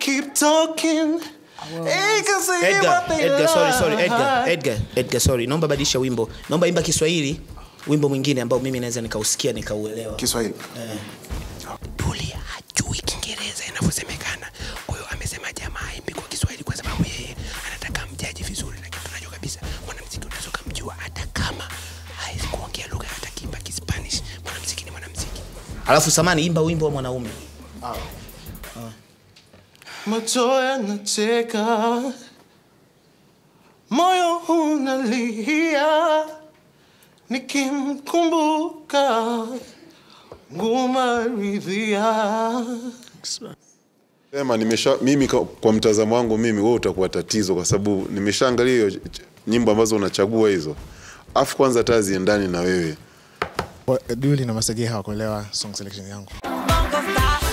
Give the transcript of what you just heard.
keep talking. They can say Edgar, what they Edgar, sorry, sorry, like. Edgar, Edgar, Edgar, sorry. Naomba badilisha wimbo. Naomba imba Kiswahili, wimbo mwingine ambao mimi naweza nikausikia nikauelewa. Kiswahili. Duli hajui Kiingereza inavyosemekana. Kwa hiyo amesema jamaa imbi kwa Kiswahili kwa sababu yeye anataka mjaji vizuri, lakini tunajua kabisa mwanamuziki unaweza kumjua hata kama hawezi kuongea lugha hata kimba Kispanish. Mwanamuziki ni mwanamuziki. Alafu samani, imba wimbo wa mwanaume. Macho yanacheka, moyo unalia, nikimkumbuka nguma ridhia. Sema nimesha mimi kwa, kwa mtazamo wangu mimi wewe utakuwa tatizo kwa sababu nimeshaangalia hiyo ch- nyimbo ambazo unachagua hizo. Afu kwanza hata ziendani na wewe. Duli na Masege hawakuelewa song selection yangu. Bongo Star